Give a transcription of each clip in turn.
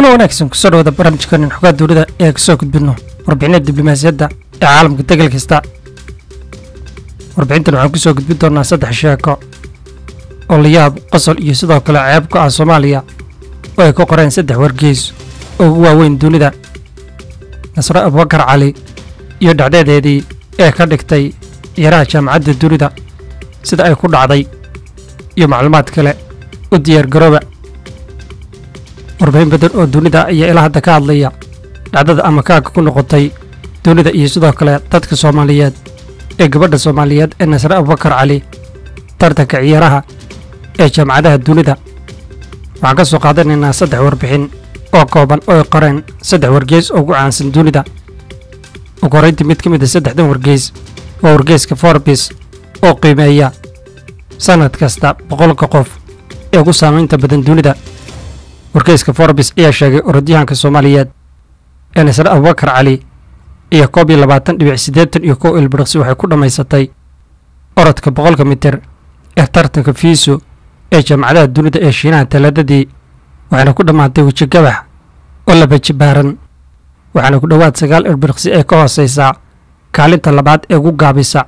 kuna wanaagsan kusoo dhawada barnaamijkanin xogaa dowlada ee kasoo gudbino warbixinada diblomaasiyadda ee caalamka degal kasta warbixintan waxaan kusoo gudbin doonaa saddex sheeko oo layaab qosol iyo sidoo kale ceeb ku ah soomaaliya oo ay ku qoreen saddex wargeys oo ugu waaweyn dunida nasre abubakar cali iyo dhacdeedeedii ee ka dhigtay ciyaaraha jaamacadda dunida sida ay ku dhacday iyo macluumaad kale u diyaar garooba warbixin badan oo dunida ayaa ilaa hadda ka hadlaya dhacdada ama kaaga ku noqotay dunida iyo sidoo kale dadka soomaaliyeed ee gabadha soomaaliyeed ee nasre abubakar cali tartanka ciyaaraha ee jaamacadaha dunida waxaan ka soo qaadanaynaa saddex warbixin oo kooban oo ay qoreen saddex wargeys oo ugu caansan dunida ugu horrayntii mid ka mid a saddexdan wargeys waa wargeyska forbis oo qiimeeya sannad kasta boqolka qof ee ugu saamaynta badan dunida wargeyska forbis ayaa sheegay orodyahanka soomaaliyeed ee nasre abubakar cali iyo koob iyo labaatan dhibic siddeetan iyo kow ilbiriqsi waxay ku dhammaysatay orodka boqolka mitir ee tartanka fiiso ee jaamacadaha dunida ee shiinaha talaadadii waxayna ku dhammaatay weji gabax oo laba jibaaran waxaana ku dhowaad sagaal ilbiriqsi ee ka hoosaysaa kaalinta labaad ee ugu gaabisa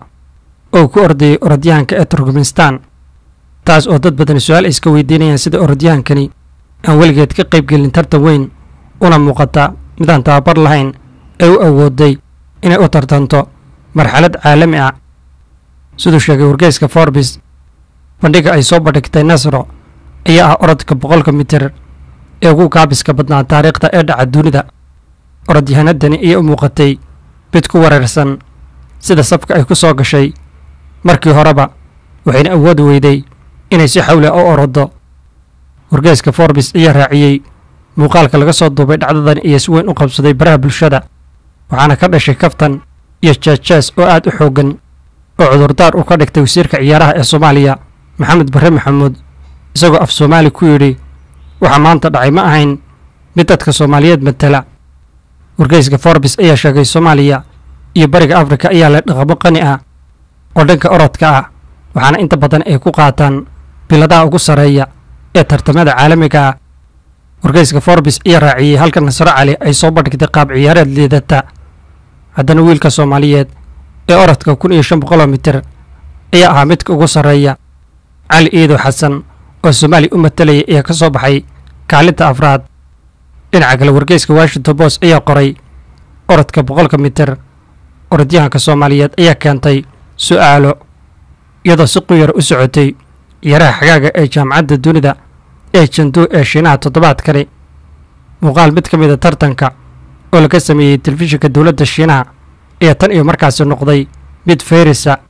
oo ku ordayay orodyahanka ee turkmenistan taas oo dad badan su-aal ay iska weydiinayaan sida orodyahankani aan weligeed ka qaybgelin tartan weyn una muuqata midaan tababar lahayn ee u awooday inay u tartanto marxalad caalami ah siduu sheegay wargeyska forbis bandhiga ay soo bandhigtay nasro ayaa ah orodka boqolka mitir ee ugu gaabiska badnaa taariikhda ee dhaca dunida orodyahanadani ayaa u muuqatay mid ku wareersan sida safka ay ku soo gashay markii horeba waxayna awoodi weyday inay si xawle u orodo wargeyska forbis ayaa raaciyey muuqaalka laga soo duubay dhacdadan iyo si weyn u qabsaday baraha bulshada waxaana ka dhashay kaftan iyo jeejees oo aad u xooggan oo cudurdaar uu ka dhigtay wasiirka ciyaaraha ee soomaaliya maxamed barre maxamuud isagoo af soomaali ku yidhi waxa maanta dhacay ma ahayn mid dadka soomaaliyeed matala wargeyska forbis ayaa sheegay soomaaliya iyo bariga afrika ayaa leh dhaqamo qani ah oo dhanka orodka ah waxaana inta badan ay ku qaataan biladaha ugu sarreeya ee tartamada caalamiga ah wargeyska forbis ayaa raaciyey halka nasro cali ay soo bandhigtay qaab ciyaareed liidata haddana wiilka soomaaliyeed ee orodka kun iyo shan boqoloo mitir ayaa ahaa midka ugu sarreeya cali iido xasan oo soomaaliya u matalaya ayaa ka soo baxay kaalinta afraad dhinaca kale wargeyska washington bos ayaa qoray orodka boqolka mitir orodyahanka soomaaliyeed ayaa keentay su'aalo iyadoo si quyar u socotay ciyaaraha xagaaga ee jaamacadda dunida ee janduu ee shiinaha toddobaadkani muuqaal mid ka mid a tartanka oo laga sameeyey telefishinka dowladda shiinaha ayaa tan iyo markaasi noqday mid feerisa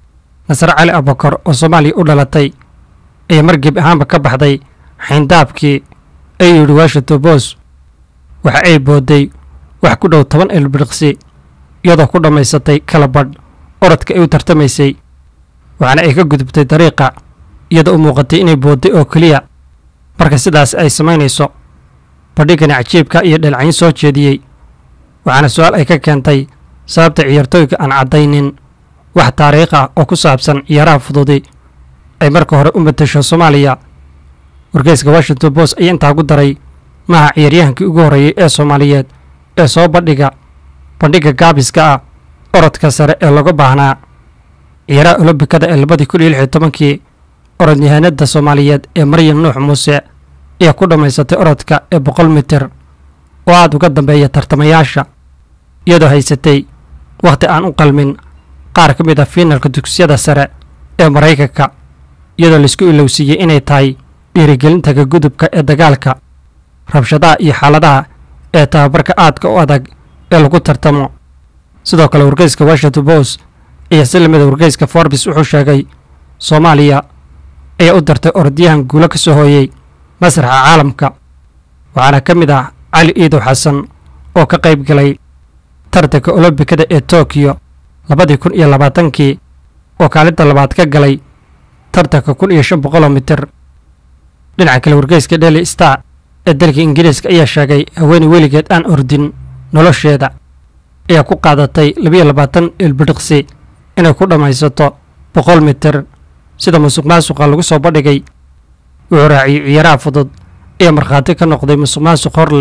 nasre cali abakar oo soomaaliya u dhalatay ayaa margeeb ahaanba ka baxday xayndaabkii ay yidhi washington bos waxa ay boodday wax ku dhow toban ilbiriqsi iyadoo ku dhammaysatay kala badh orodka ay u tartamaysay waxaana ay ka gudubtay dariiqa iyadoo u muuqatay inay boodday oo keliya marka sidaas ay samaynayso bandhigani cajiibka iyo dhalcayn soo jeediyey waxaana su-aal ay ka keentay sababta ciyaartooyga aan caddaynin wax taariikh ah oo ku saabsan ciyaaraha fududi ay marka hore u matasho soomaaliya wargeyska washington bos ayaa intaa ku daray maaha ciyaaryahankii ugu horreeyey ee soomaaliyeed ee soo bandhiga bandhigga gaabiska ah orodka sare ee laga baahnaa ciyaaraha olombikada ee labadii kun iyo lix iyo tobankii orodyahanada soomaaliyeed ee maryam nuux muuse ayaa ku dhammaysatay orodka ee boqol mitir oo aad uga dambeeya tartamayaasha iyadoo haysatay wakhti aan u qalmin qaar ka mid ah fiinalka dugsiyada sare ee maraykanka iyadoo laisku ilowsiiyey inay tahay dhiirigelinta ka gudubka ee dagaalka rabshadaha iyo xaaladaha ee tababarka aadka u adag ee lagu tartamo sidoo kale wargeyska washington bos ayaa si lamida wargeyska forbis wuxuu sheegay soomaaliya ayaa u dartay orodyahan guulo ka soo hooyey masraxa caalamka waxaana ka mid ah cali iidow xasan oo ka qayb galay tartanka olombikada ee tokiyo labadii kun iyo labaatankii oo kaalinta labaad ka galay tartanka kun iyo shan boqoloo mitir dhinaca kale wargeyska dheli star ee dalka ingiriiska ayaa sheegay haweeney weligeed aan ordin nolosheeda ayaa ku qaadatay labiyo labaatan ilbidhiqsi inay ku dhammaysato boqol mitir sida musuq maasuqa lagu soo bandhigay wuxuu raaciyey ciyaaraha fudud ayaa markhaati ka noqday musuq maasuq hor leh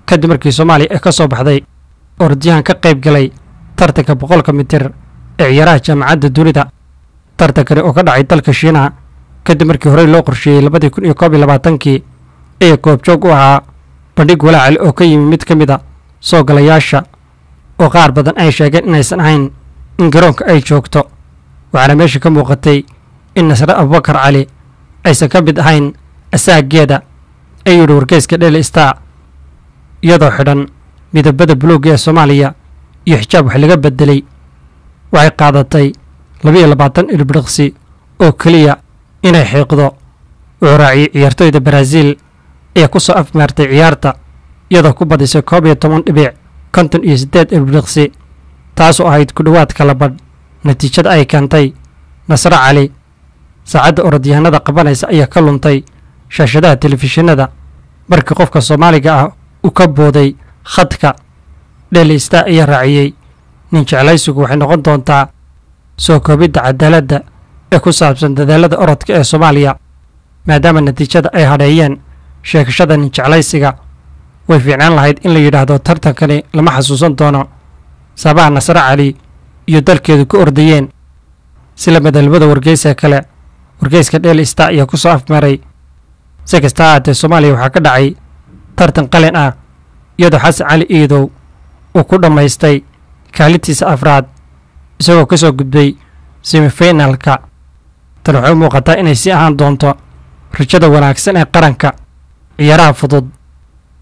kadib markii soomaaliya ay ka soo baxday orodyahan ka qayb galay tartanka boqolka mitir ee ciyaaraha jaamacadda dunida tartankani oo ka dhacay dalka shiinaha kadib markii horey loo qorsheeyey labadii kun iyo koob iyo labaatankii ee goobjoog u ahaa bandhig walaacali oo ka yimi mid ka mid a soo galayaasha oo qaar badan ay sheegeen inaysan ahayn in garoonka ay joogto waxaana meesha ka muuqatay in nasre abubakar cali aysan ka mid ahayn asaageeda ayuu yidhi wargeyska dheli star iyadoo xidhan midabada buluugga ee soomaaliya iyo xijaab wax laga beddelay waxay qaadatay labiiyo labaatan ilbiriqsi oo keliya inay xiiqdo wuxuu raaciyey ciyaartoyda baraaziil ee ku soo afmeertay ciyaarta iyadoo ku badisay koob iyo toban dhibic konton iyo siddeed ilbiriqsi taasoo ahayd ku dhowaad kala badh natiijada ay keentay nasre cali saacadda orodyahanada qabanaysa ayaa ka luntay shaashadaha telefishinada markii qofka soomaaliga ah uu ka booday khadka dheli star ayaa raaciyey nin jeclaysigu waxay noqon doontaa soo koobidda cadaaladda ee ku saabsan dadaalada orodka ee soomaaliya maadaama natiijada ay hadheeyeen sheegashada nin jeclaysiga way fiicnaan lahayd in la yidhaahdo tartankani lama xasuusan doono sabaha nasre cali iyo dalkeedu ku ordayeen si la madalbada wargeyska kale wargeyska dheli star ayaa ku soo afmaray si kasta ahaatee soomaaliya waxaa ka dhacay tartan qalin ah iyadoo xasan cali iidow uu ku dhammaystay kaalintiisa afraad isagoo ka soo gudbay semifinalka tan waxay u muuqataa inay sii ahaan doonto rajada wanaagsan ee qaranka ciyaaraha fudud